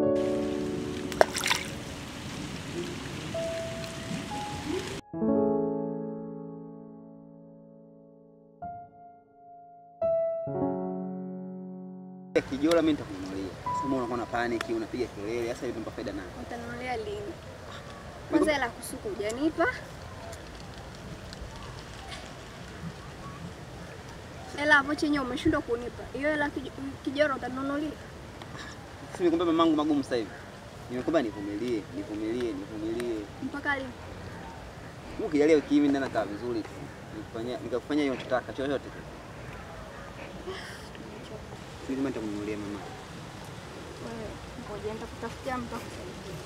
Kijola mimi nitakununulia. Sasa mbona unakuwa na panic, unapiga kelele, sasa itampa faida nani? Utanunulia lini? Kwanza hela kusuka hujanipa. Hela hapo chenye umeshindwa kunipa. Hiyo hela kij- kijoro utanunulia. Sisi nikwambia mamangu magumu sasa hivi. Nimekwambia nivumilie, nivumilie, nivumilie. Mpaka lini? Mungu kijalia wiki hii mimi ndio nakaa vizuri tu. Nikufanyia nikakufanyia hiyo unachotaka chochote tu. Sisi kama nitakununulia mama. Wewe ngoja nitakutafutia mtu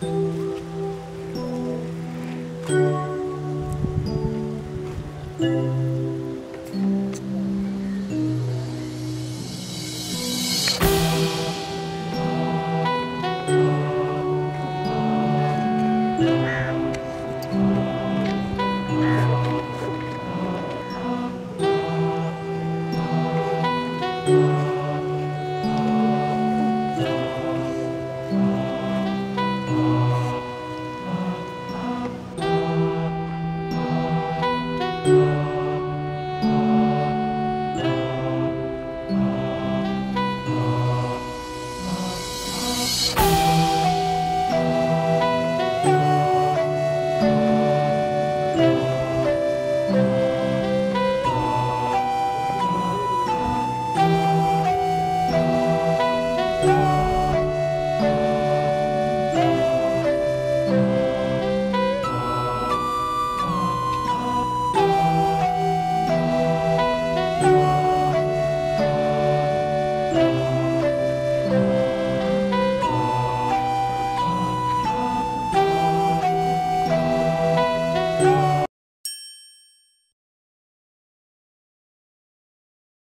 akusaidie.